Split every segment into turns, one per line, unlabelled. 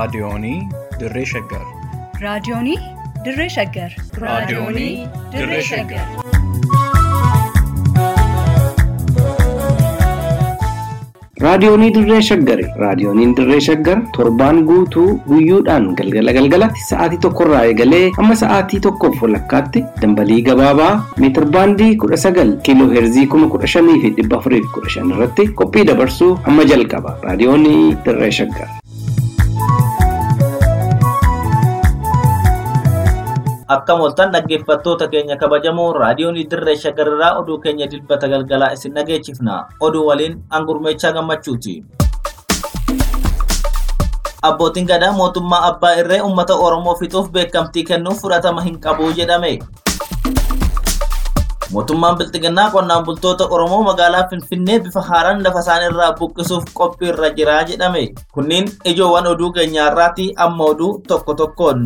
Raadiyoonii Dirree Shaggar.
Raadiyoonii Dirree Shaggar.
Raadiyoonii Dirree Shaggar.
Raadiyoonii Dirree Shaggari. Raadiyooniin Dirree Shaggar torbaan guutuu guyyoodhaan galgala galgalatti sa'aatii tokkorraa eegalee hamma sa'aatii tokkoof walakkaatti dambalii gabaabaa meetir baandii kudha sagal kiiloo heerzii kuma kudha shanii fi dhibba afurii fi kudha shan irratti qophii dabarsuu hamma jalqaba. Raadiyoonii Dirree Shaggar.
Akkam oltan dhaggeeffattoota keenya kabajamoo raadiyoon dirree shaggarirraa oduu keenya dilbata galgalaa isin dhageechifna. Oduu waliin hangurmeechaa gammachuuti. Abbootiin gadaa mootummaa abbaa irree uummata Oromoo fixuuf beekamtii kennuuf fudhatama hin qabu jedhame. Mootummaan Bilxiginnaa qonnaan bultoota Oromoo magaalaa Finfinnee bifa haaraan lafa isaaniirraa buqqisuuf qophii irra jira jedhame. Kunniin ijoowwan oduu keenyaarraati amma oduu tokko tokkoon.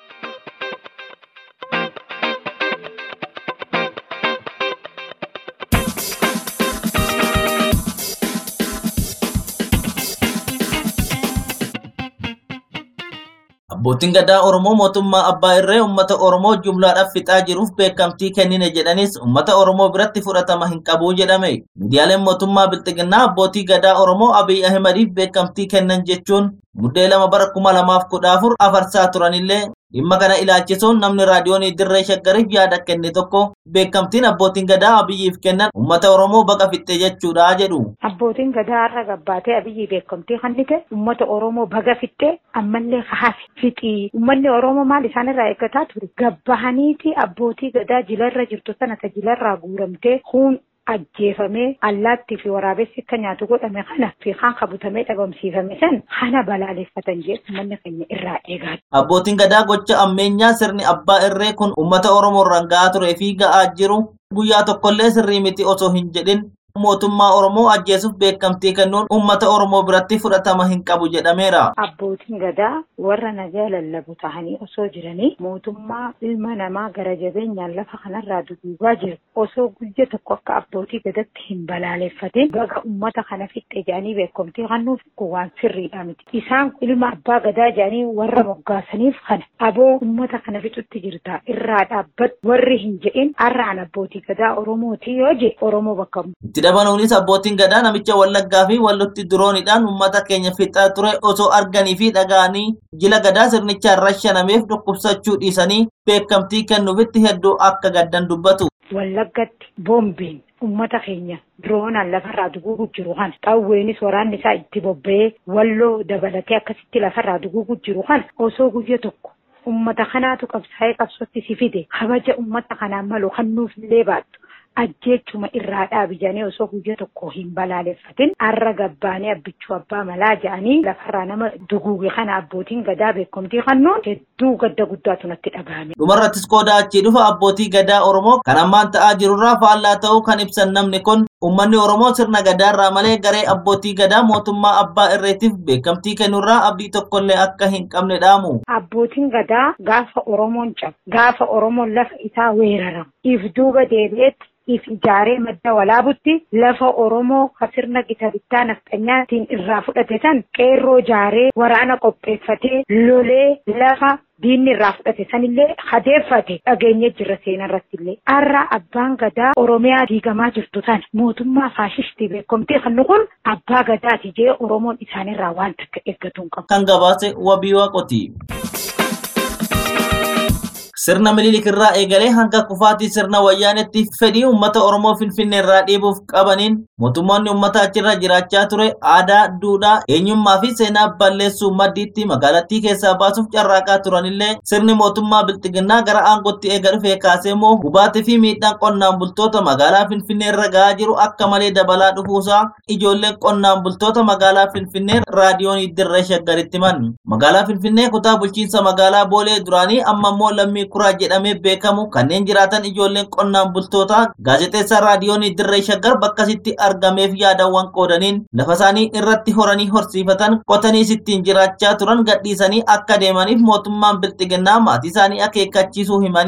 Abbootiin gadaa Oromoo mootummaa abbaa irree uummata Oromoo jumlaadhaaf fixaa jiruuf beekamtii kennine jedhanis uummata Oromoo biratti fudhatama hin qabu jedhame. Miidiyaaleen mootummaa Bilxiginnaa abbootii gadaa Oromoo Abiy Ahimadiif beekamtii kennan jechuun muddee lama bara kuma lamaaf kudha afur afarsaa turanillee dhimma kana ilaalchisuun namni raadiyoonii dirree shaggariif yaada kenne tokko beekamtiin abbootiin gadaa abiyyiif kennan uummata oromoo baqa fixxe jechuudha jedhu.
Abbootiin gadaa har'a gabbaatee abiyyi beekamtii kennite uummata oromoo baga fixxe ammallee hafi fixii uummanni oromoo maal isaanirraa eeggataa ture gabbahaniiti abbootii gadaa jilarra jirtu sana ta jilarraa guuramtee huun ajjeefamee allaattii fi waraabessi akka nyaatu godhame kana fi kan qabutamee dhabamsiifame san kana balaaleffatan jedhu uummanni keenya irraa eegaa
Abbootiin gadaa gocha ammeenyaa sirni abbaa irree kun uummata oromoo irraan ga'aa turee fi ga'aa jiru guyyaa tokkollee sirrii miti osoo hin jedhin mootummaa oromoo ajjeesuuf beekamtii kennuun uummata oromoo biratti fudhatama hin qabu jedhameera.
Abbootiin gadaa warra nagaa lallabu tahanii osoo jiranii mootummaa ilma namaa gara jabeenyaan lafa kanarraa duguugaa jiru osoo guyya tokko akka abbootii gadatti hin balaaleffatin baga uummata kana fixxe jedhanii beekamtii kennuuf kun waan sirriidha miti. Isaan ilma abbaa gadaa jedhanii warra moggaasaniif kana aboo uummata kana fixutti jirta irraa dhaabbat warri hin jedhin har'aan abbootii gadaa oromooti yoo je oromoo bakka
Itti dabaluunis abbootiin gadaa namicha wallaggaa fi wallotti diroonidhaan uummata keenya fixaa ture osoo arganii fi dhaga'anii jila gadaa sirnichaan rashanameef dhukkubsachuu dhiisanii beekamtii kennuufitti hedduu akka gaddan dubbatu.
Wallaggatti boombiin uummata keenya diroonaan lafarraa duguugu jiru kana xawweenis waraanni isaa itti bobba'ee walloo dabalatee akkasitti lafarraa duguugu jiru kana osoo guyya tokko uummata kanaatu qabsaa'ee qabsootti si fide kabaja uummata kanaan malu kennuuf illee baattu. ajjeechuma irraa dhaabijanii osoo guyya tokko hin balaaleffatin har'a gabbaanii abbichuu abbaa malaa jedhanii lafarraa nama duguuge kana abbootiin gadaa beekamtii kennuun hedduu gadda guddaatu natti dhagahame.
Dhumarrattis qooda achii dhufa abbootii gadaa Oromoo kan ammaan ta'aa jirurraa faallaa ta'uu kan ibsan namni kun Uummanni Oromoo sirna gadaarraa malee garee abbootii gadaa mootummaa abbaa irreetiif beekamtii kennurraa abdii tokkollee akka hin qabne dhaamu.
Abbootiin gadaa gaafa Oromoon cabu gaafa Oromoon lafa isaa weeraramu if duuba deebi'etti if ijaaree madda walaabutti lafa Oromoo ka sirna gita bittaa nafxanyaatiin irraa fudhate san qeerroo ijaaree waraana qopheeffatee lolee lafa diinni irraa fudhate sanillee hadeeffate dhageenye jirra seenaa irratti illee har'a abbaan gadaa oromiyaa diigamaa jirtu sana mootummaa faashistii beekamtii kan kun abbaa gadaati jee oromoon isaanirraa waan takka eeggatu hin qabu.
Kan gabaase wabii waaqoti. Sirna Minilik irraa eegalee hanga kufaatii sirna wayyaanetti fedhii uummata Oromoo Finfinnee irraa dhiibuuf qabaniin mootummoonni uummata achirra jiraachaa ture aadaa, duudhaa, eenyummaa fi seenaa balleessuu maddiitti magaalattii keessaa baasuuf carraaqaa turanillee sirni mootummaa Bilxiginnaa gara aangootti eega dhufee kaasee immoo hubaatii fi miidhaan qonnaan bultoota magaalaa Finfinnee irra gahaa jiru akka malee dabalaa dhufuusaa ijoolleen qonnaan bultoota magaalaa Finfinnee raadiyoon dirree shaggaritti himan. Magaalaa Finfinnee kutaa bulchiinsa magaalaa Boolee duraanii amma immoo lammii kuraa jedhamee beekamu kanneen jiraatan ijoolleen qonnaan bultootaa gaazexeessaa raadiyoon dirree shaggar bakkasitti argameef yaadawwan qoodaniin lafa isaanii irratti horanii horsiifatan qotanii sittiin jiraachaa turan gadhiisanii akka deemaniif mootummaan bilxiginnaa maatii isaanii akeekkachiisuu himanii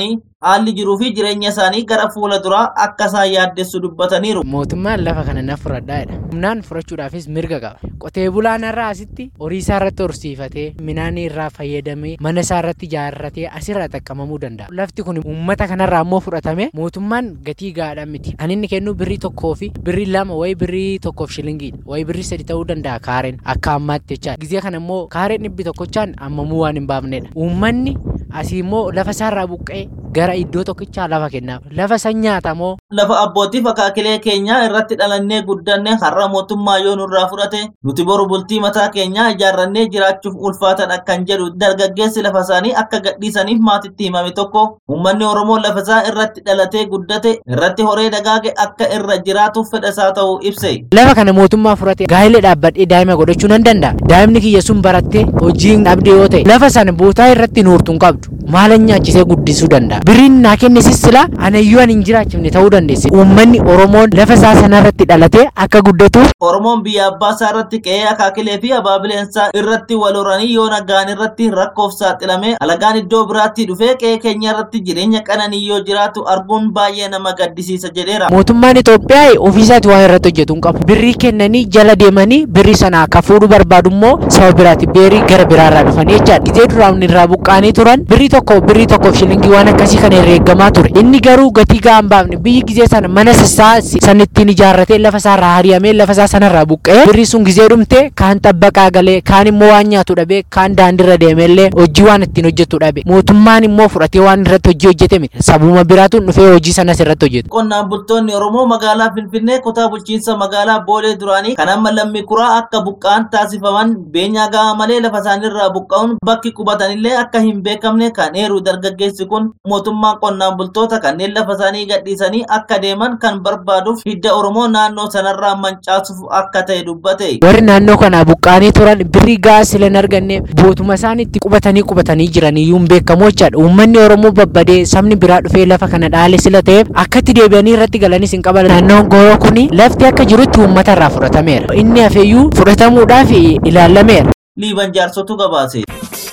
haalli jiruu fi jireenya isaanii gara fuula duraa akka isaan yaaddessu dubbataniiru.
Mootummaan lafa kana na fudhadhaadha. Humnaan fudhachuudhaafis mirga qaba. Qotee bulaan irraa asitti horii isaa irratti horsiifatee midhaan irraa fayyadamee mana isaa irratti ijaarratee asirraa xaqqamamuu danda'a. Lafti kun uummata kanarraa ammoo fudhatame mootummaan gatii gaadhaa miti. Kan inni kennu birrii tokkoo fi birrii lama wayi birrii tokkoof shilingiidha. Wayi birrii sadi ta'uu danda'a kaareen akka ammaatti jechaadha. Gizee kana immoo kaareen dhibbi tokkochaan ammamuu waan hin baafnedha. Uummanni asii immoo lafa isaarraa buqqee gara iddoo tokkichaa lafa kennaaf. Lafa san nyaatamoo
Lafa abbootii fakaakilee keenyaa irratti dhalannee guddanne har'a mootummaa yoo nurraa fudhate nuti boru bultii mataa keenyaa ijaarrannee jiraachuuf ulfaatan akkan jedhu dargaggeessi lafa isaanii akka gadhiisaniif maatitti himame tokko uummanni Oromoo lafa isaa irratti dhalatee guddate irratti horee dagaage akka irra jiraatuuf fedha isaa ta'uu ibse.
lafa kana mootummaa fudhate gaa'ilee dhaabbadhee daa'ima godhachuu nan danda'a. Daa'imni kiyya sun barattee hojiin dhabdee yoo ta'e lafa sana bootaa irratti nuurtuun qabdu maalan nyaachisee guddisuu danda'a. Biriin naa kenne sissila anayyuu ani hin jiraachifne ta'uu dandeesse. Uummanni Oromoon lafa isaa sanarratti dhalatee akka guddatuuf
Oromoon biyya abbaa isaa irratti qe'ee akaakilee fi abaabileensaa irratti wal horanii yoo nagaan irratti rakkoof saaxilame alagaan iddoo biraatti dhufee qe'ee keenya irratti jireenya qananii yoo jiraatu arguun baay'ee nama gaddisiisa jedheera.
mootummaan Itoophiyaa ofiisaati waan irratti hojjetu hin qabu. Birrii kennanii jala deemanii birrii sana akka fuudhu barbaadu immoo saba biraati beerii gara biraarraa dhufanii jechaadha. Gizee duraan irraa buqqaanii turan birrii tokko birrii tokkoof shilingii waan akkasii kana herreegamaa ture. Inni garuu gatii gahaa hin baafne biyyi gizee sana mana sassaa san ittiin ijaarratee lafa isaarraa hari'amee lafa isaa sanarraa buqqa'ee birrii sun gizee dhumte kaan xabbaqaa galee kaan immoo waan nyaatu dhabee kaan daandiirra deemeellee hojii waan ittiin hojjetu dhabe. Mootummaan immoo fudhatee waan irratti hojii hojjete miti. Sabuma biraatu dhufee hojii sanas irratti hojjetu.
Qonnaan bultoonni Oromoo magaalaa Finfinnee kutaa bulchiinsa magaalaa Boolee duraanii kan amma lammii kuraa akka buqqa'an taasifaman beenyaa gahaa malee lafa isaaniirraa buqqa'uun bakki qubatanillee akka hin beekamne kan eeru dargaggeessi kun mootummaan qonnaan bultoota kanneen lafa isaanii gadhiisanii akka deeman kan barbaaduuf hidda Oromoo naannoo sanarraa mancaasuuf akka ta'e dubbate.
warri naannoo kana buqqaanii turan birrii gahaa sila hin arganne bootuma isaan itti qubatanii qubatanii jiran iyyuu hin beekamu jechaadha. Uummanni Oromoo babbadee sabni biraa dhufee lafa kana dhaale sila ta'eef akkatti deebi'anii irratti galanis hin qaban. Naannoon Gooroo kuni lafti akka jirutti uummata irraa fudhatameera. Inni hafeeyyuu fudhatamuudhaaf ilaalameera.
Liiban jaarsotu gabaase.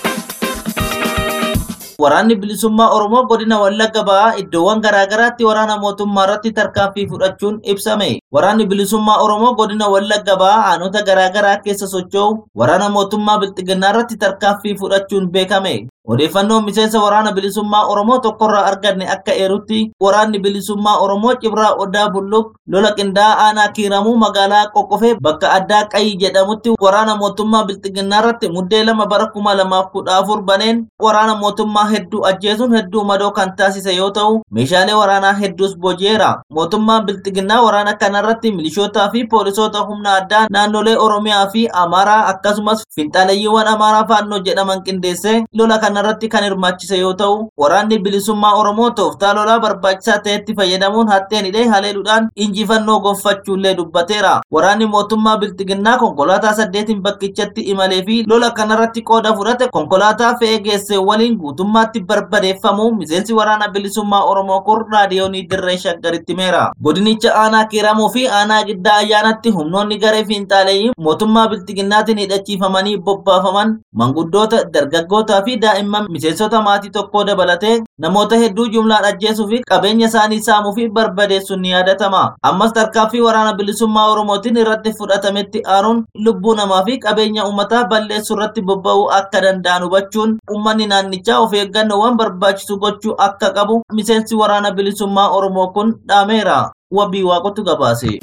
Waraanni bilisummaa Oromoo godina Wallagga Bahaa iddoowwan garaagaraatti waraana mootummaa irratti tarkaanfii fudhachuun ibsame. Waraanni bilisummaa Oromoo godina Wallagga Bahaa aanota garaagaraa keessa socho'u waraana mootummaa Bilxiginnaa irratti tarkaanfii fudhachuun beekame. Odeeffannoon miseensa waraana bilisummaa Oromoo tokkorraa arganne akka eerutti waraanni bilisummaa Oromoo Cibraa Odaa Bulluq lola qindaa'aa aanaa kiiramuu magaalaa Qoqqofee bakka addaa Qayyi jedhamutti waraana mootummaa Bilxiginnaa irratti muddee lama bara kuma lamaaf kudha afur baneen waraana mootummaa hedduu ajjeesuun hedduu madoo kan taasise yoo ta'u meeshaalee waraanaa hedduus boji'eera. Mootummaan Bilxiginnaa waraana kanarratti milishootaa fi poolisoota humna addaa naannolee Oromiyaa fi Amaaraa akkasumas finxaaleeyyiiwwan Amaaraa faannoo jedhaman qindeessee lola kanarratti kan hirmaachise yoo ta'u waraanni bilisummaa Oromoo tooftaa lolaa barbaachisaa ta'etti fayyadamuun hatteen hidhee haleeluudhaan injifannoo gonfachuullee dubbateera. Waraanni mootummaa Bilxiginnaa konkolaataa saddeetiin bakkichatti imalee fi lola kanarratti qooda fudhate konkolaataa fe'ee geesse waliin guutummaatti barbadeeffamuu miseensi waraana bilisummaa Oromoo kun raadiyoonii dirree shaggaritti himeera. Godinicha aanaa kiiramuu fi aanaa giddaa ayyaanatti humnoonni garee fiinxaaleeyyii mootummaa Bilxiginnaatiin hidhachiifamanii bobbaafaman manguddoota dargaggootaa fi daa'imman miseensota maatii tokkoo dabalatee namoota hedduu jumlaan ajjeesuu fi qabeenya isaanii saamuu fi barbadeessuun ni yaadatama. Ammas tarkaanfii waraana bilisummaa Oromootiin irratti fudhatametti aaruun lubbuu namaa fi qabeenya uummataa balleessuu irratti bobba'uu akka danda'an hubachuun uummanni naannichaa of eeggannoowwan barbaachisu gochuu akka qabu miseensi waraana bilisummaa Oromoo kun dhaameera. Wabii waaqotu gabaase.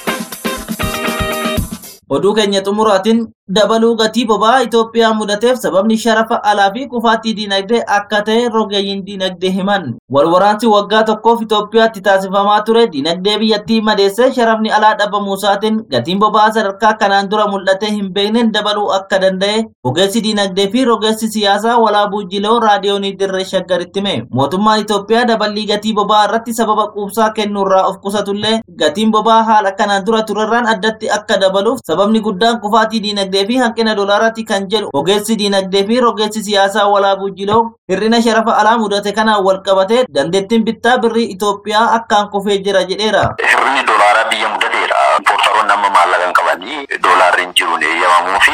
Oduu keenya xumuraatiin dabaluu gatii boba'aa Itoophiyaa mudateef sababni sharafa alaa fi kufaatii diinagdee akka ta'e rogeeyyiin diinagdee himan. Walwaraansi waggaa tokkoof Itoophiyaatti taasifamaa ture diinagdee biyyattii madeessee sharafni alaa dhabamuusaatiin gatiin boba'aa sadarkaa kanaan dura mul'atee hin beekneen dabaluu akka danda'e ogeessi diinagdee fi rogeessi siyaasaa walaabuu jiloo raadiyoonii dirree shaggaritti hime. Mootummaan Itoophiyaa daballii gatii boba'aa irratti sababa quubsaa kennuurraa of qusatullee gatiin boba'aa haala kanaan dura turerraan addatti akka dabaluuf sababni guddaan kufaatii diinagdee fi hanqina doolaaraati kan jedhu ogeessi diinagdee fi rogeessi siyaasaa walaabuu jiloo hir'ina sharafa alaa mudate kanaan wal qabatee dandeettiin bittaa birrii Itoophiyaa akkaan kufee jira jedheera.
Hir'inni doolaaraa biyya mudateedha. Poortaroonni amma maallaqa hin qabanii doolaarri hin jiruun eeyyamamuu fi bu'aa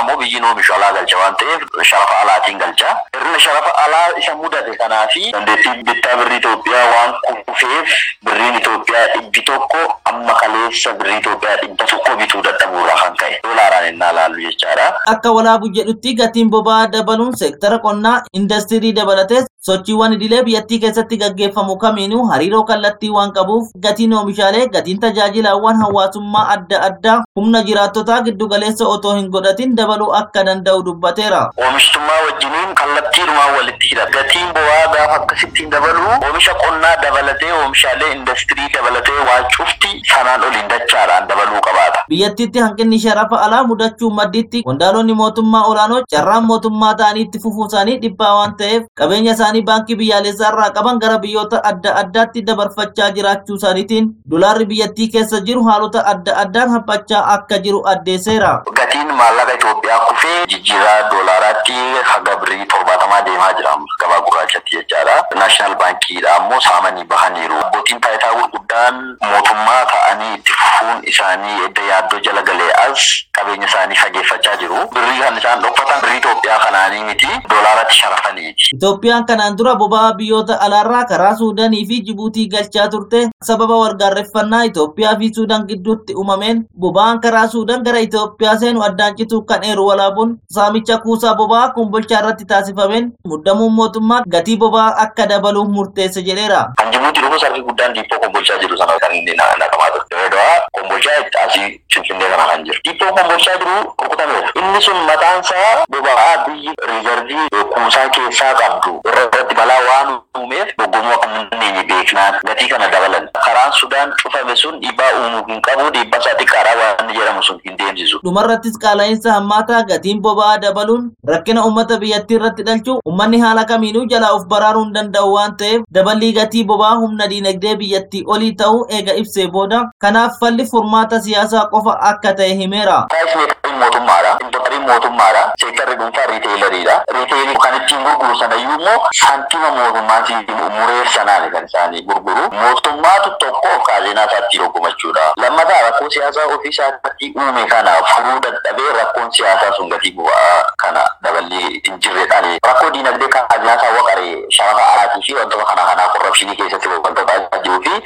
immoo biyyi oomishu alaa galcha waan ta'eef sharafa alaatiin galcha. Hirna sharafa alaa isa mudate kanaa fi dandeettii bittaa birrii Itoophiyaa waan kufeef birriin Itoophiyaa dhibbi tokko amma kaleessa birrii Itoophiyaa dhibba tokko bituu dadhabuurraa kan ka'e. Doolaaraan innaa laallu jechaadha.
Akka walaabu jedhutti gatiin boba'aa dabaluun seektara qonnaa indastirii dabalatee sochiiwwan idilee biyyattii keessatti gaggeeffamu kamiinuu hariiroo kallattii waan qabuuf gatiin oomishaalee gatiin tajaajilaawwan hawaasummaa adda addaa humna jiraattotaa giddugaleessa otoo hin godhatin dabaluu akka danda'u dubbateera.
Oomishtummaa wajjiniin kallattiinumaan walitti hidha. Gatiin boba'aa gaafa akkasittiin dabalu oomisha qonnaa dabalatee oomishaalee indastirii dabalatee waan cufti sanaan oliin dachaadhaan dabaluu qabaata.
Biyyattiitti hanqinni sharafa alaa mudachuu madditti qondaalonni mootummaa olaanoo carraan mootummaa ta'anii itti fufuu isaanii dhibbaa waan ta'eef qabeenya isaanii baankii biyyaalessaa irraa qaban gara biyyoota adda addaatti dabarfachaa jiraachuu isaaniitiin dolaarri biyyattii keessa jiru haalota adda addaan haphachaa akka jiru addeesseera.
Gatiin maallaqa Itoophiyaa kufee jijjiirraa doolaaraatti haga birrii torbaatamaa deemaa jira gabaa gurraachatti jechaadha. Naashinaal baankiidha ammoo saamanii bahaniiru. Abbootiin taayitaa gurguddaan mootummaa ta'anii itti fufuun isaanii edda yaaddoo jala galee as qabeenya isaanii fageeffachaa jiru. Birrii kan isaan dhokfatan birrii Itoophiyaa kanaanii miti doolaaratti sharafaniiti.
Itoophiyaan kanaan dura boba'aa biyyoota alaarraa karaa Suudaanii fi Jibuutii galchaa turte sababa walgaarreffannaa Itoophiyaa fi Suudaan gidduutti uumameen boba'aan karaa Suudaan gara Itoophiyaa seenu addaan cituu kan eeru walaabuun saamicha kuusaa boba'aa kumbolchaa irratti taasifameen muddamuun mootummaa gatii boba'aa akka dabaluuf murteesse jedheera.
Kan Jibuutii dhufu sarki guddaan diippoo kombolchaa jiru sana kan inni naqamaa ture. Dawaa kombolchaa asii Finfinnee kana kan jiru. Diippoo kombolchaa jiru rukutameera. Inni sun mataan isaa boba'aa biyyi riizarvii kuusaa keessaa qabdu irratti balaa waan uumeef dogoggoruu akka hin dandeenye beeknaan gatii kana dabalan. Karaan Sudaan cufame sun dhiibbaa uumuu hin qabu dhiibbaa isaa xiqqaadhaa waan jedhamu sun hin deemsisu.
Dhumarrattis qaala'insa hammaataa gatiin boba'aa dabaluun rakkina uummata biyyattii irratti dhalchu uummanni haala kamiinuu jalaa of baraaruu hin danda'u waan ta'eef daballii gatii boba'aa humna diinagdee biyyattii olii ta'uu eega ibsee booda kanaaf falli furmaata siyaasaa qofa akka ta'e himeera.
Taayismeeqariin mootummaadha. Intarneetiin mootummaadha. Seektarri dhuunfaa riiteelariidha. Riiteelii kan ittiin gurguru sanayyuu immoo saantima mootummaatiin mureessanaani kan isaanii gurguru. Mootummaatu tokko kaazeenaa isaatti dhokkumachuudha. Lammataa rakkoo siyaasaa ofii isaatti uume kana furuu dadhabee rakkoon siyaasaa sun gatii boba'aa kana daballii hin jirredhaan. Rakkoo diinagdee kaazeenaa isaa waqaree sharafa alaatii fi wantoota kana kanaa korrapshinii keessatti wanta ta'aa jiruu fi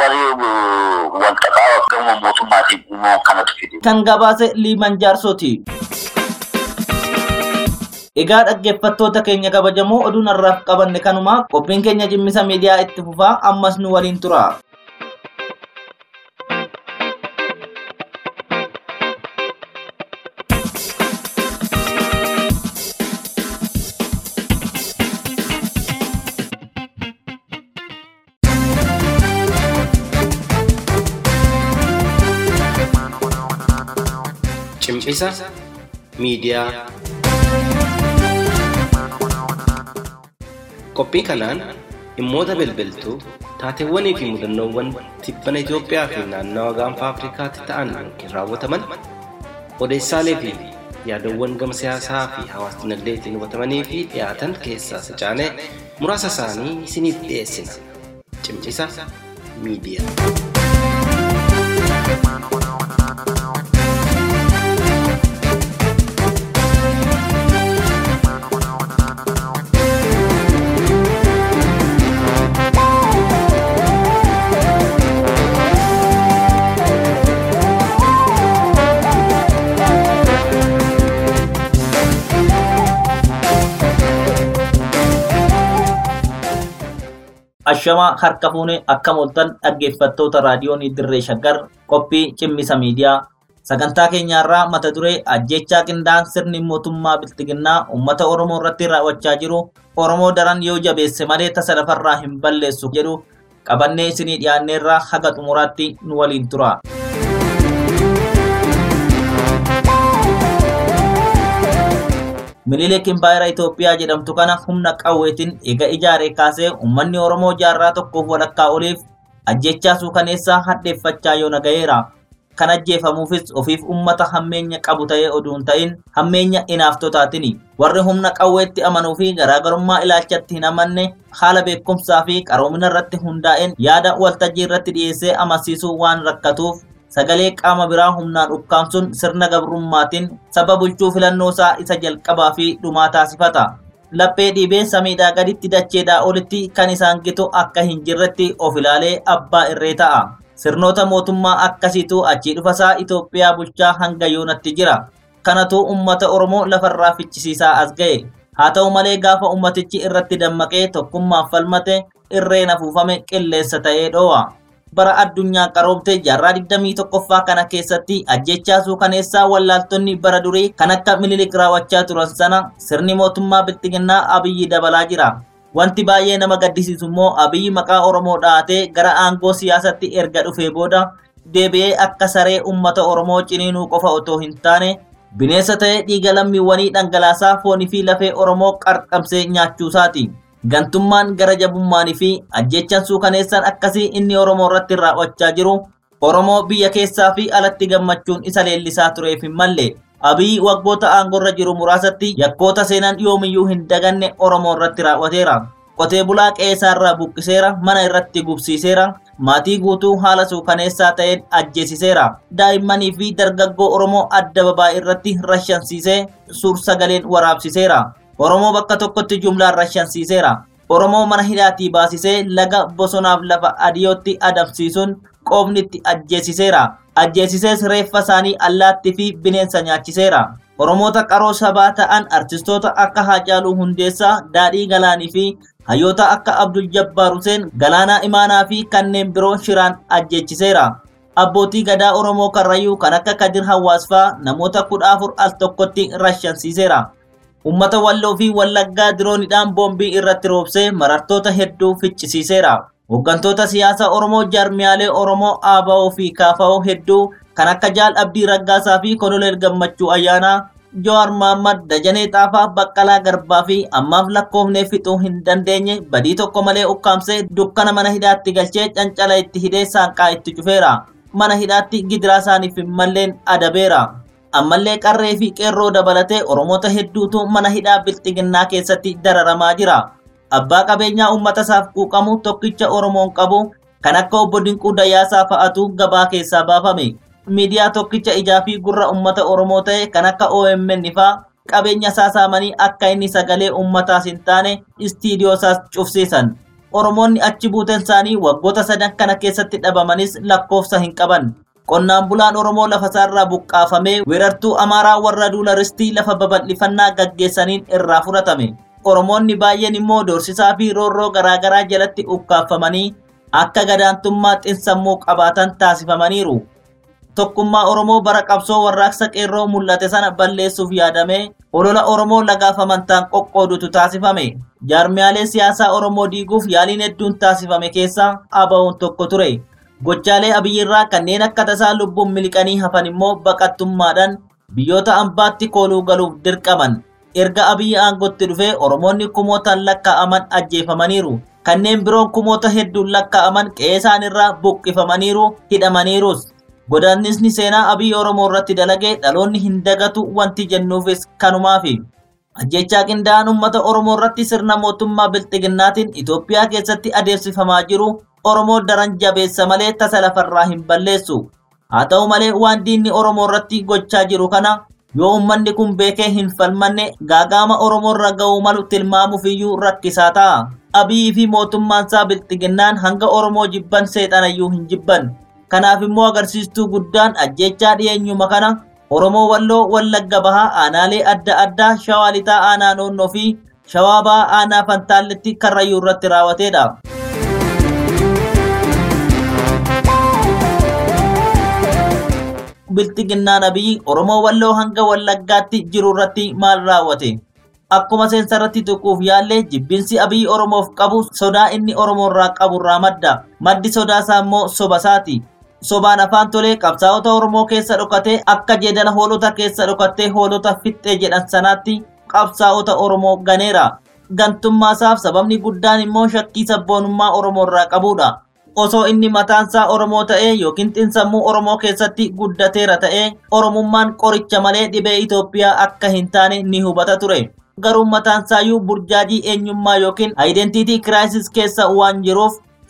rakkoo wanta ta'aa gama mootummaatiin uumuu kanatu fide.
Kan gabaase Liiman Jaarsooti. Egaa dhaggeeffattoota keenya kabajamoo oduun har'aaf qabanne kanuma qophiin keenya cimmisa miidiyaa itti fufaa ammas nu waliin tura.
Cimcisa miidiyaa. Qophii kanaan dhimmoota bilbiltuu taateewwanii fi mudannoowwan tibbana Itoophiyaa fi naannawa gaanfa Afrikaatti ta'an yookiin raawwataman odeessaalee fi yaadawwan gama siyaasaa fi hawaas dinagdeetiin hubatamanii fi dhiyaatan keessaa sacaanee muraasa isaanii isiniif dhiyeessina. Cimcisa miidiyaa.
Ashamaa harka fuunee akka mooltan dhaggeeffattoota raadiyoon dirree shaggar qophii cimmisa miidiyaa sagantaa keenyaarraa mata duree ajjechaa qindaa'an sirni mootummaa biltiginnaa uummata oromoo irratti raawwachaa jiru oromoo daran yoo jabeesse malee tasa lafarraa hin balleessu jedhu qabannee isinii dhiyaanneerraa haga xumuraatti nu waliin tura. Minilik Impaayera Itoophiyaa jedhamtu kana humna qawweetiin eega ijaaree kaasee uummanni Oromoo jaarraa tokkoof walakkaa oliif ajjechaa suukaneessaa hadheeffachaa yoo nagayeera. Kan ajjeefamuufis ofiif uummata hammeenya qabu ta'ee oduu hin ta'in hammeenya inaaftotaatiin warri humna qawweetti amanuu fi garaagarummaa ilaalchatti hin amanne haala beekumsaa fi qaroomina irratti hundaa'een yaada waltajjii irratti dhiyeessee amansiisuu waan rakkatuuf sagalee qaama biraa humnaan ukkaamsuun sirna gabrummaatiin saba bulchuu filannoosaa isa jalqabaa fi dhumaa taasifata. Laphee dhiibee samiidhaa gaditti dacheedhaa olitti kan isaan gitu akka hin jirretti of ilaalee abbaa irree ta'a. Sirnoota mootummaa akkasiitu achii dhufasaa Itoophiyaa bulchaa hanga yoonatti jira. Kanatu uummata Oromoo lafarraa fichisiisaa as ga'e. Haa ta'u malee gaafa ummatichi irratti dammaqee tokkummaan falmate irreen afuufame qilleensa ta'ee dhoo'a. Bara addunyaa qaroomte jaarraa 21ffaa kana keessatti ajjechaa suukaneessaa wallaaltonni bara durii kan akka minilik raawwachaa turan sana sirni mootummaa bilxiginnaa abiyyi dabalaa jira. Wanti baay'ee nama gaddisiisu immoo abiyyi maqaa Oromoo dhahatee gara aangoo siyaasatti erga dhufee booda deebi'ee akka saree uummata Oromoo ciniinuu qofa otoo hin taane bineensa ta'ee dhiiga lammiiwwanii dhangalaasaa foonii fi lafee Oromoo qarqamsee nyaachuusaati. Gantummaan gara jabummaanii fi ajjechaan suukaneessaan akkasii inni Oromoo irratti raawwachaa jiru Oromoo biyya keessaa fi alatti gammachuun isa leellisaa tureef hin malle. Abiyyi waggoota aangorra jiru muraasatti yakkoota seenan yoomiyyuu hin daganne Oromoo irratti raawwateera. Qotee bulaa qe'eerraa buqqiseera, mana irratti gubsiiseera, maatii guutuu haala suukaneessaa ta'een ajjeesiseera. Daa'immanii fi dargaggoo Oromoo adda babaa irratti rashansiisee suur-sagaleen waraabsiseera. Oromoo bakka tokkotti jumlaan rashansiiseera. Oromoo mana hidhaatii baasisee laga bosonaaf lafa adiyootti adamsiisuun qoomnitti ajjeesiseera. Ajjeesisees reeffa isaanii allaattii fi bineensa nyaachiseera. Oromoota qaroo sabaa ta'an artistoota akka Haacaaluu Hundeessaa, Daadhii Galaanii fi hayyoota akka Abdul Jabbaar Huseen, Galaanaa Imaanaa fi kanneen biroo shiraan ajjeechiseera. Abbootii gadaa Oromoo Karrayyuu kan akka Kadir Hawaasfaa namoota kudha afur al tokkotti rashansiiseera. Uummata Walloo fi Wallaggaa diroonidhaan boombii irratti roobsee marartoota hedduu ficcisiiseera. Hooggantoota siyaasaa Oromoo jaarmiyaalee Oromoo ABO fi KFO hedduu kan akka Jaal Abdii Raggaasaa fi Koloneel Gammachuu Ayyaanaa, Jowaar Mahaammad, Dajanee Xaafaa, Baqqalaa Garbaa fi ammaaf lakkoofnee fixuu hin dandeenye badii tokko malee ukkaamsee dukkana mana hidhaatti galchee cancala itti hidhee saanqaa itti cufeera. Mana hidhaatti gidiraa isaaniif hin malleen adabeera. ammallee qarree fi qeerroo dabalatee oromoota hedduutu mana hidhaa bilxiginnaa keessatti dararamaa jira. Abbaa qabeenyaa uummata isaaf quuqamu tokkicha Oromoon qabu kan akka obbo Dinquu Dayyaasaa fa'atu gabaa keessaa baafame. Miidiyaa tokkicha ijaa fi gurra uummata Oromoo ta'e kan akka OMN fa'aa qabeenya isaa saamanii akka inni sagalee uummataas hin taane istiidiyoo isaas cufsiisan. Oromoonni achi buuteen isaanii waggoota sadan kana keessatti dhabamanis lakkoofsa hin qaban. Qonnaan bulaan Oromoo lafa isaarraa buqqaafamee weerartuu Amaaraa warra duularistii lafa babal'ifannaa gaggeessaniin irraa fudhatame. Oromoonni baay'een immoo doorsisaa fi roorroo garaagaraa jalatti ukkaafamanii akka gadaantummaa xinsammuu qabaatan taasifamaniiru. Tokkummaa Oromoo bara qabsoo warraaqsa qeerroo mul'ate sana balleessuuf yaadamee olola Oromoo lagaaf amantaan qoqqoodutu taasifame. Jaarmiyaalee siyaasaa Oromoo diiguuf yaaliin hedduun taasifame keessaa ABO'n tokko ture. Gochaalee abiyyirraa kanneen akka tasaa lubbuun miliqanii hafan immoo baqattummaadhaan biyyoota ambaatti kooluu galuuf dirqaman. Erga abiyyi aangootti dhufee Oromoonni kumootaan lakkaa'aman ajjeefamaniiru. Kanneen biroon kumoota hedduun lakkaa'aman qe'ee isaanirraa buqqifamaniiru, hidhamaniirus. Godaannisni seenaa abiyyi Oromoo irratti dalagee dhaloonni hin dagatu wanti jennuufis kanumaafi. Ajjechaa qindaa'aan uummata Oromoo irratti sirna mootummaa bilxiginnaatiin Itoophiyaa keessatti adeemsifamaa jiru Oromoo daran jabeessa malee tasa lafarraa hin balleessu. Haa ta'u malee waan diinni Oromoo irratti gochaa jiru kana yoo uummanni kun beekee hin falmanne gaagaama Oromoo irra ga'uu malu tilmaamuufiyyuu rakkisaa ta'a. Abiyyi fi mootummaan isaa bilxiginnaan hanga Oromoo jibban seexanayyuu hin jibban. Kanaaf immoo agarsiistuu guddaan ajjechaa dhiyeenyuma kana Oromoo Walloo Wallagga Bahaa aanaalee adda addaa Shawaa Lixaa aanaa Noonnoo fi Shawaa Bahaa aanaa Fantaalletti Karrayyuu irratti raawwateedha. Bilxiginnaan Abiyyi Oromoo Walloo hanga Wallaggaatti jiru irratti maal raawwate? Akkuma seensa irratti tuquuf yaallee jibbinsi Abiyyi Oromoof qabu sodaa inni Oromoo irraa qabu irraa madda. Maddi sodaa isaa immoo soba isaati. Sobaan afaan tolee qabsaa'ota Oromoo keessa dhokatee akka jeedala hoolota keessa dhokattee hoolota fixxee jedhan sanaatti qabsaa'ota Oromoo ganeera. Gantummaasaaf sababni guddaan immoo shakkii sabboonummaa Oromoo irraa qabudha. Osoo inni mataansaa Oromoo ta'ee yookiin xinsammuu Oromoo keessatti guddateera ta'ee Oromummaan qoricha malee dhibee Itoophiyaa akka hin taane ni hubata ture. Garuu mataansaayyuu burjaajii eenyummaa yookiin aayidentiitii kiraayisis keessa waan jiruuf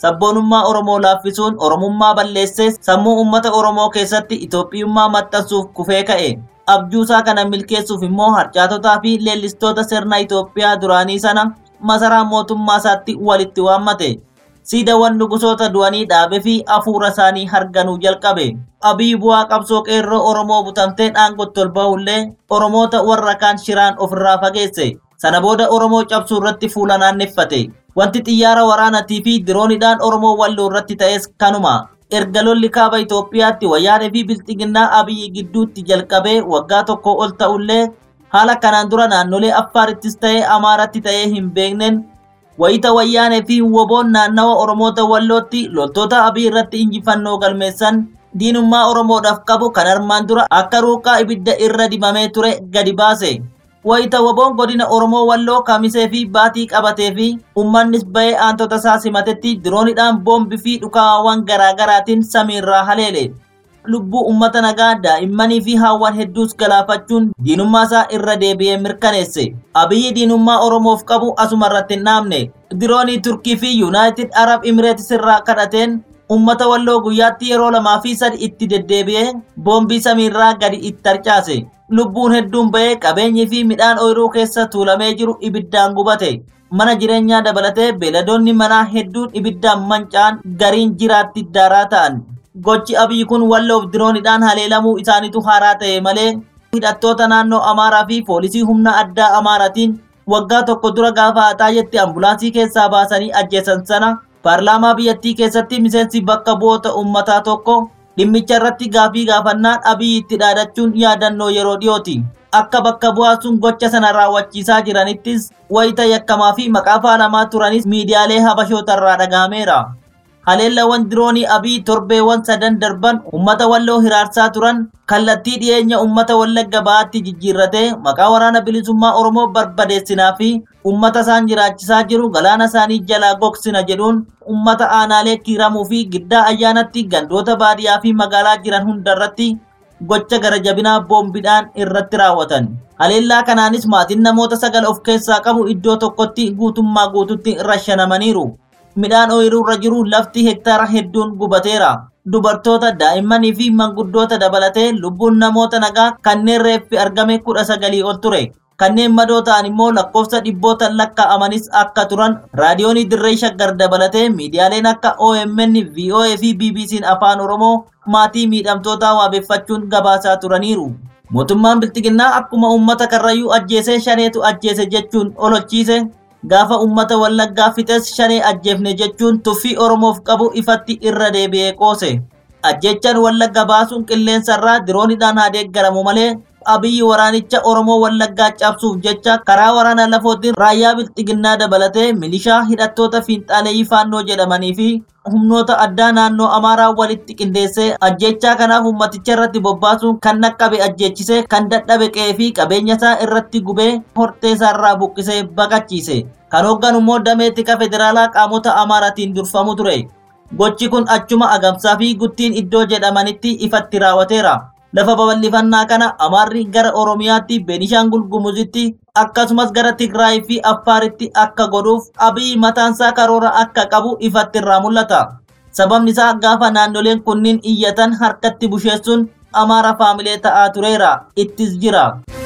sabboonummaa Oromoo laaffisuun Oromummaa balleessee sammuu uummata Oromoo keessatti Itoophiyummaa maxxansuuf kufee ka'e. Abjuusaa kana milkeessuuf immoo harcaatotaa fi leellistoota sirna Itoophiyaa duraanii sana masaraa mootummaa isaatti walitti waammate. Siidawwan nugusoota du'anii dhaabee fi hafuura isaanii harganuu jalqabe. Abiy bu'aa qabsoo qeerroo Oromoo butamteen aangootti ol ba'ullee Oromoota warra kaan shiraan ofirraa fageesse. Sana booda Oromoo cabsuu irratti fuula naanneffate. Wanti xiyyaara waraanaatii fi diroonidhaan Oromoo walloo irratti ta'es kanuma. Erga lolli kaaba Itoophiyaatti wayyaanee fi bilxiginnaa Abiyyi gidduutti jalqabee waggaa tokko ol ta'ullee haala kanaan dura naannolee Affaarittis ta'ee Amaaratti ta'ee hin beekneen wayita wayyaanee fi woboon naannawa Oromoota wallootti loltoota Abiy irratti injifannoo galmeessan diinummaa Oromoodhaaf qabu kan armaan dura akka ruuqaa ibidda irra dibamee ture gadi baase. Wayita woboon godina Oromoo walloo kamisee fi baatii qabatee fi uummannis ba'ee aantota isaa simatetti diroonidhaan boombii fi dhukaawwan garaagaraatiin samiirraa haleele. Lubbuu uummata nagaa daa'immanii fi haawwan hedduus galaafachuun diinummaa isaa irra deebi'ee mirkaneesse. Abiyyi diinummaa Oromoof qabu asuma irratti hin dhaabne. Diroonii Turkii fi Yuunaayitid Arab Imireetis irraa kadhateen uummata walloo guyyaatti yeroo lamaa fi sadi itti deddeebi'ee boombii samiirraa gadi itti harcaase. Lubbuun hedduun ba'ee qabeenyii fi midhaan ooyiruu keessa tuulamee jiru ibiddaan gubate. Mana jireenyaa dabalatee beeladoonni manaa hedduun ibiddaan manca'an gariin jiraatti daaraa ta'an. Gochi abiyyi kun walloof diroonidhaan haleelamuu isaanitu haaraa ta'e malee hidhattoota naannoo Amaaraa fi poolisii humna addaa Amaaraatiin waggaa tokko dura gaafa haxaayetti ambulaansii keessaa baasanii ajjeesan sana paarlaamaa biyyattii keessatti miseensi bakka bu'oota uummataa tokko dhimmicha irratti gaafii gaafannaan abiyyi itti dhaadachuun yaadannoo yeroo dhiyooti. Akka bakka bu'aa sun gocha sana raawwachiisaa jiranittis wayita yakkamaa fi maqaa faalamaa turanis miidiyaalee habashootarraa dhagahameera. Haleellawwan diroonii abii torbeewwan sadan darban uummata walloo hiraarsaa turan kallattii dhiyeenya uummata wallagga ba'aatti jijjiirratee maqaa waraana bilisummaa Oromoo barbadeessinaa fi uummata isaan jiraachisaa jiru galaana isaanii jalaa gogsina jedhuun uummata aanaalee kiiramuu fi giddaa ayyaanatti gandoota baadiyyaa fi magaalaa jiran hundarratti gocha gara jabinaa boombiidhaan irratti raawwatan. Haleellaa kanaanis maatiin namoota sagal of keessaa qabu iddoo tokkotti guutummaa guututti rashanamaniiru. midhaan ooyiruu irra jiru lafti hektaara hedduun gubateera. Dubartoota, daa'immanii fi manguddoota dabalatee lubbuun namoota nagaa kanneen reeffi argame kudha sagalii ol ture. Kanneen madoo ta'an immoo lakkoofsa dhibboota lakkaa'amanis akka turan raadiyoonii dirree shaggar dabalatee miidiyaaleen akka OMN, VOA fi BBC'n afaan Oromoo maatii miidhamtootaa waabeffachuun gabaasaa turaniiru. Mootummaan Bilxiginnaa akkuma uummata karrayyuu ajjeesee shaneetu ajjeese jechuun ololchiise gaafa uummata wallaggaa fixes shanee ajjeefne jechuun tuffii oromoof qabu ifatti irra deebi'ee qoose. Ajjechaan wallagga baasuun qilleensarraa diroonidhaan haa deeggaramu malee abiyyi waraanicha oromoo wallaggaa cabsuuf jecha karaa waraana lafootiin raayyaa bilxiginnaa dabalatee milishaa hidhattoota fiinxaaleeyyii faannoo jedhamanii fi humnoota addaa naannoo amaaraa walitti qindeessee ajjechaa kanaaf ummaticha irratti bobbaasuun kan naqqabe ajjeechisee kan dadhabe qe'ee fi qabeenya isaa irratti gubee hortee isaarraa buqqisee baqachiise. Kan hoogganu immoo damee tika federaalaa qaamota amaaraatiin durfamu ture. Gochi kun achuma agamsaa fi guttiin iddoo jedhamanitti ifatti raawwateera. Lafa babal'ifannaa kana Amaarri gara Oromiyaatti, Beenishaangul Gumuzitti akkasumas gara Tigraay fi Affaaritti akka godhuuf Abiy mataansaa karoora akka qabu ifatti irraa mul'ata. Sababni isaa gaafa naannoleen kunniin iyyatan harkatti busheessuun Amaara faamilee ta'aa tureera. Ittis jira.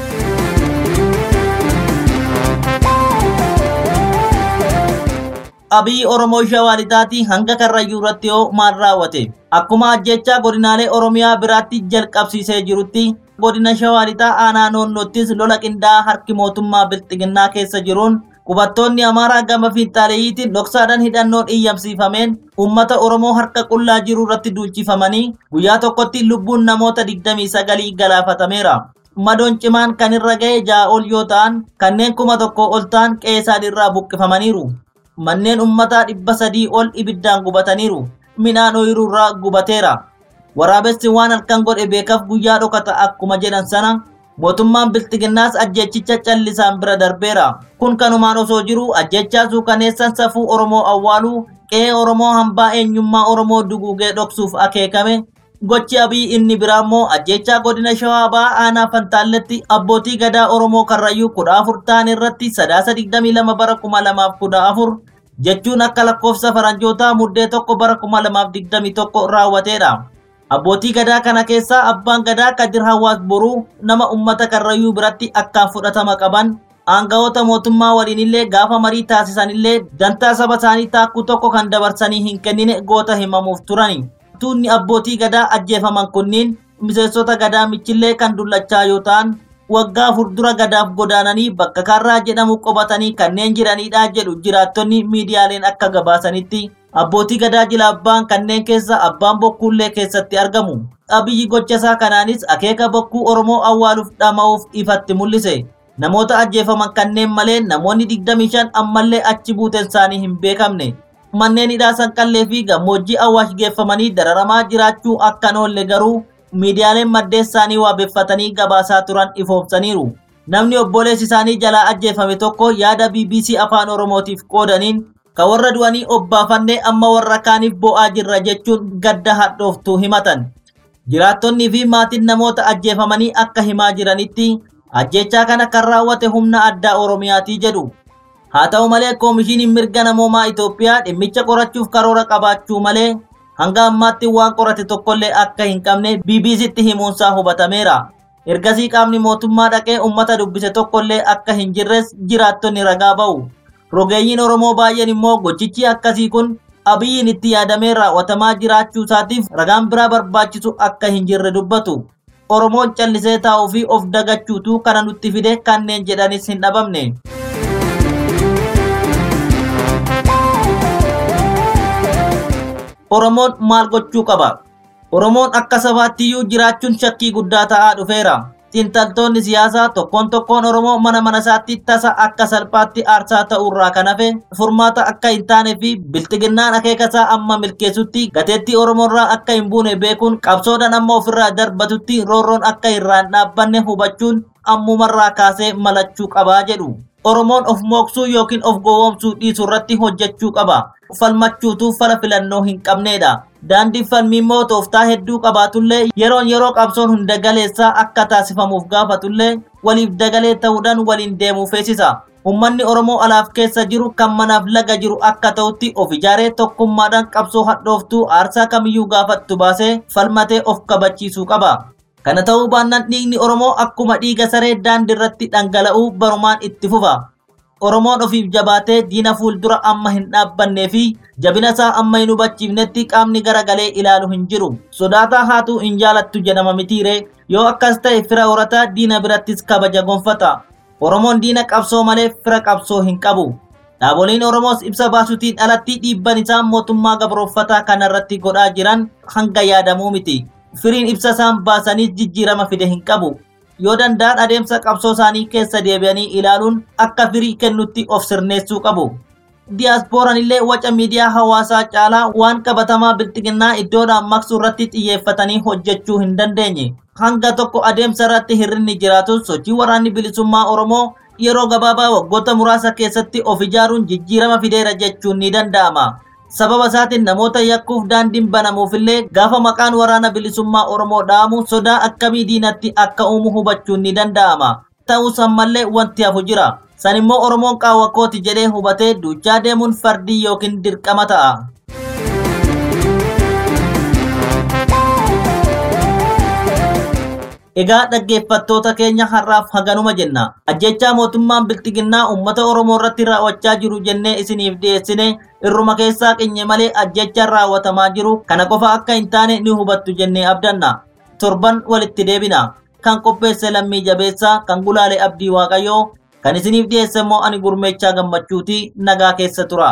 Abiy Oromoo Shawaalixaatii hanga Karrayyuu irratti yoo maal raawwate akkuma ajjechaa godinaalee Oromiyaa biraatti jalqabsiisee jirutti godina Shawaalixaa aanaa noonnoottis lola qindaa'aa harki mootummaa Bilxiginnaa keessa jiruun qubattoonni Amaaraa gama fiinxaaleeyyiitiin dhoksaadhaan hidhannoon iyyamsiifameen uummata Oromoo harka qullaa jiru irratti duulchifamanii guyyaa tokkotti lubbuun namoota 29 galaafatameera. Madoon cimaan kan irra ga'e ja'a ol yoo ta'an kanneen kuma tokko ol ta'an qe'ee irraa buqqifamaniiru. manneen ummataa dhibba sadii ol ibiddaan gubataniiru midhaan ooyiruurraa gubateera waraabessi waan halkan godhe beekaf guyyaa dhokata akkuma jedhan sana mootummaan bilxiginnaas ajjechicha callisaan bira darbeera kun kanumaan osoo jiru ajjechaa suukaneessan safuu oromoo awwaaluu qe'ee oromoo hambaa eenyummaa oromoo duguugee dhoksuuf akeekame gochi abii inni biraa immoo ajjechaa godina shawaa ba'aa aanaa fantaalletti abbootii gadaa oromoo karrayyuu kudha afur ta'an irratti sadaasa digdamii lama bara kuma lamaaf kudha afur jechuun akka lakkoofsa faranjootaa muddee tokko bara 2021 raawwateedha. Abbootii gadaa kana keessaa abbaan gadaa Kadir Hawaas Boruu nama uummata Karrayyuu biratti akkaan fudhatama qaban aangawoota mootummaa waliinillee gaafa marii taasisanillee dantaa saba isaanii taakkuu tokko kan dabarsanii hin kennine goota himamuuf turani. Tuunni abbootii gadaa ajjeefaman kunniin miseensota gadaa michillee kan dullachaa yoo ta'an waggaa furdura gadaaf godaananii bakka karraa jedhamu qobatanii kanneen jiranidha jedhu jiraattonni miidiyaaleen akka gabaasanitti abbootii gadaa jila abbaan kanneen keessa abbaan bokkuullee keessatti argamu. Abiyyi gochasaa kanaanis akeeka bokkuu Oromoo awwaaluuf dhama'uuf ifatti mul'ise. Namoota ajjeefaman kanneen malee namoonni 25 ammallee achi buuteen isaanii hin beekamne. Manneen hidhaa sanqallee fi gammoojjii awwaash geeffamanii dararamaa jiraachuu akka hin oolle garuu miidiyaaleen maddeen isaanii waabeffatanii gabaasaa turan ifoomsaniiru. Namni obboleessi isaanii jalaa ajjeefame tokko yaada BBC afaan Oromootiif qoodaniin ka warra du'anii obbaafannee amma warra kaaniif bo'aa jirra jechuun gadda hadhooftuu himatan. Jiraattonnii fi maatiin namoota ajjeefamanii akka himaa jiranitti ajjechaa kana kan raawwate humna addaa Oromiyaatii jedhu. Haa ta'u malee koomishiniin mirga namoomaa Itoophiyaa dhimmicha qorachuuf karoora qabaachuu malee hanga ammaatti waan qorate tokkollee akka hin qabne BBCtti himuunsaa hubatameera. Ergasii qaamni mootummaa dhaqee uummata dubbise tokkollee akka hin jirres jiraattonni ragaa ba'u. Rogeeyyiin Oromoo baay'een immoo gochichi akkasii kun abiyyiin itti yaadamee raawwatamaa jiraachuu isaatiif ragaan biraa barbaachisu akka hin jirre dubbatu. Oromoon callisee taa'uu fi of dagachuutu kana nutti fide kanneen jedhanis hin dhabamne. Oromoon maal gochuu qaba? Oromoon akka sabaattiyyuu jiraachuun shakkii guddaa ta'aa dhufeera. Xiinxaltoonni siyaasaa tokkoon tokkoon Oromoo mana mana isaatti tasa akka salphaatti aarsaa ta'urraa kan hafe furmaata akka hin taane fi bilxiginnaan akeekasaa amma milkeessutti gateettii Oromoorraa akka hin buune beekuun qabsoodhaan amma ofirraa darbatutti roorroon akka irraan dhaabbanne hubachuun ammumarraa kaasee malachuu qabaa jedhu. Oromoon of mooksuu yookiin of gowwoomsuu dhiisuu irratti hojjechuu qaba. Falmachuutu fala filannoo hin qabnedha. Daandiin falmii immoo tooftaa hedduu qabaatullee yeroon yeroo qabsoon hunda galeessaa akka taasifamuuf gaafatullee waliif dagalee ta'uudhaan waliin deemuu feesisa. Uummanni Oromoo alaaf keessa jiru kan manaaf laga jiru akka ta'utti of ijaaree tokkummaadhaan qabsoo hadhooftuu aarsaa kamiyyuu gaafattu baasee falmatee of kabachiisuu qaba. Kana ta'uu baannaan dhiigni Oromoo akkuma dhiiga saree daandii irratti dhangala'uu barumaan itti fufa. Oromoon ofiif jabaatee diina fuuldura amma hin dhaabbannee fi jabina isaa amma hin hubachiifnetti qaamni garagalee ilaalu hin jiru. Sodaataa haatu hin jaalattu jedhama mitiire yoo akkas ta'e fira horataa diina birattis kabaja gonfata. Oromoon diina qabsoo malee fira qabsoo hin qabu. Dhaaboliin Oromoos ibsa baasuutiin alatti dhiibban isaa mootummaa gabrooffataa kanarratti godhaa jiran hanga yaadamuu miti. Firiin ibsa isaan baasanii jijjiirama fide hin qabu. Yoo danda'an adeemsa qabsoo isaanii keessa deebi'anii ilaaluun akka firii kennutti of sirneessuu qabu. Diyaaspooraan illee waca miidiyaa hawaasaa caalaa waan qabatamaa bilxiginnaa iddoodhaan maqsuu irratti xiyyeeffatanii hojjechuu hin dandeenye. Hanga tokko adeemsa irratti hirrinni jiraatus sochii waraanni bilisummaa Oromoo yeroo gabaabaa waggoota muraasa keessatti of ijaaruun jijjiirama fideera jechuun ni danda'ama. Sababa isaatiin namoota yakkuuf daandiin banamuufillee gaafa maqaan waraana bilisummaa Oromoo dha'amu sodaa akkamii diinatti akka uumu hubachuun ni danda'ama. Ta'us ammallee wanti hafu jira. San immoo Oromoon qaawwa kooti jedhee hubatee duuchaa deemuun fardii yookiin dirqama ta'a. Egaa dhaggeeffattoota keenya har'aaf haganuma jenna. Ajjechaa mootummaan bilxiginnaa uummata Oromoo irratti raawwachaa jiru jennee isiniif dhiyeessine irruma keessaa qinye malee ajjechaan raawwatamaa jiru kana qofa akka hin taane ni hubattu jennee abdanna. Torban walitti deebina. Kan qopheesse lammii jabeessaa kan gulaale abdii waaqayyoo kan isiniif dhiyeesse immoo ani gurmeechaa gammachuuti nagaa keessa tura.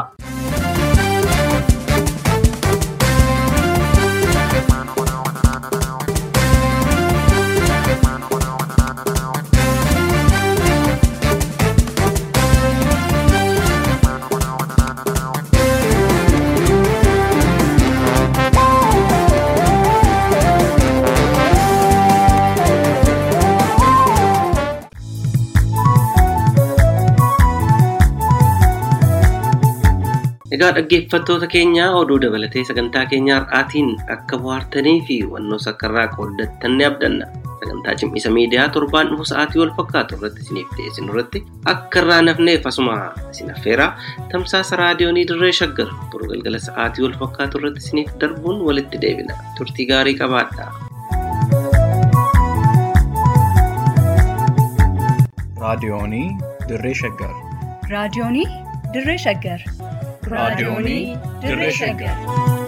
Egaa dhaggeeffattoota keenya oduu dabalatee sagantaa keenya har'aatiin akka bohaartanii fi wannoo sakkarraa qooddattan ni abdanna. Sagantaa sagantaa cimisa miidiyaa torbaan dhufu sa'aatii wal fakkaatu irratti isiniif dhiyeessinu irratti akka irraa nafneef asuma isin affeeraa tamsaasa raadiyoonii dirree shaggar boru galgala sa'aatii wal fakkaatu irratti isiniif darbuun walitti deebina turtii gaarii qabaadhaa.
raadiyoonii dirree shaggar
raadiyoonii dirree shaggar
raadiyoonii dirree shaggar